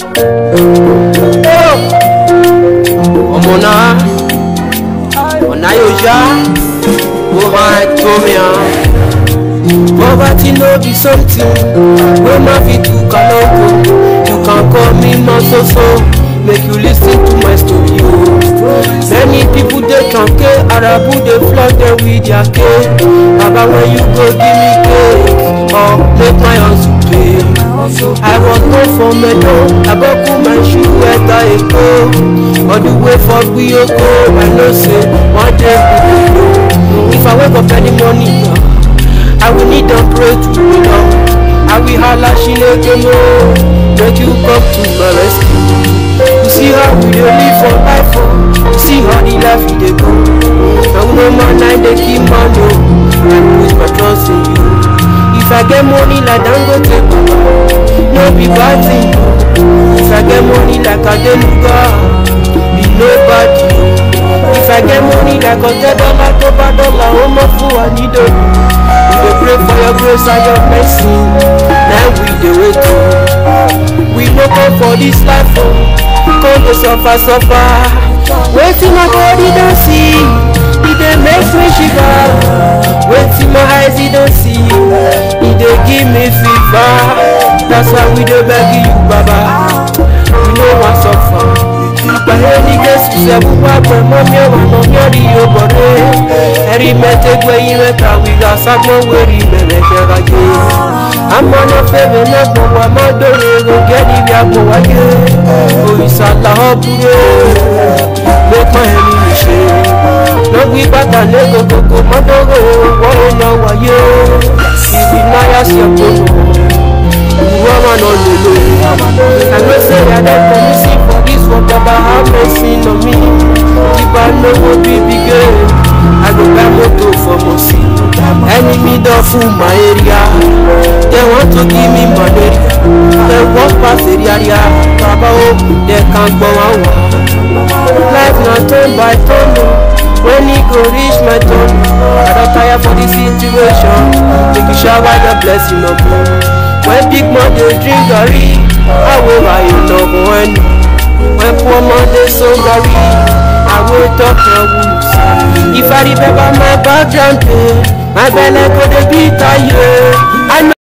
ọmọ náà ọ̀nà yóò yá ó máa tó mi hàn. Poverty no be something wey ma fit do kaloko. You can call me Masoso, make you lis ten to my story o. Many people dey tranke, Arabu dey flog them with their cake. Baba when you go give me cake, or make my hustle pay. I was born for Medo, Aboku my shoe ẹ̀ta Èkó. All the way for Gbiyoko, I know say one day we go know. If I wake up any morning, I will need and pray to you now. I will holla Shineke mo, make you come to my rescue. You see how we dey live for life oh, you see how the life we dey go. Now no man I dey keep man o, I put my trust in you. If I get money like Dangote Baba, no be bad thing o. If I get money like Adenuga, be nobody o. If I get money like Ọ̀tẹ́dọ́lá tó bá dọ́là, ó mọ̀ fún wa nídòdò. We dey pray for your grace and your mercy, na we dey wait o. We no come for this life o, come dey suffer suffer. Wetin my body don see, e dey make me shiver. Wetin my eyes e don see, e dey give me fever. That's why we dey beg you, Baba. We no wan suffer. Gbàyé ní Jésù sẹ́kù wá pẹ̀ mọ́ mi ọ̀wà náà mi ò rí yóò bọ̀ dé. Ẹ̀rí mẹ́tẹ́gbẹ́ yín mẹ́ta wíga ságbọ́n wẹ̀rí mẹ́rẹ̀ jẹ́ra jẹ́. Àmọ́ náà fẹ́mi náà gbọ̀n wá má dóore rògẹ́ níbi àpò wáyé. Òrìṣà làwọn búrẹ́ lẹ́pọ̀ ẹ̀mí mi ṣe. Lọ́gbí bàtà lẹ́gọ̀gọ̀gọ̀ mọ́tòrò wọ́n náà wáyé. Ìbí náírà sí ọ̀pọ̀ woman on the low. I know say I don't promising for this one, Baba have mercy on me. If I know what be big I go buy motor for mercy. Enemy don full my area. They want to give me malaria. They walk past area area. Baba oh, they can't go on. Life na turn by turn. oh. When e go reach my turn, I don tire for this situation. Make you shower your blessing on me. When big man dey drink garri, however you no go end. When poor man dey so garri, I will talk your wounds. If I remember my background, eh, my belle go dey beat aye. I know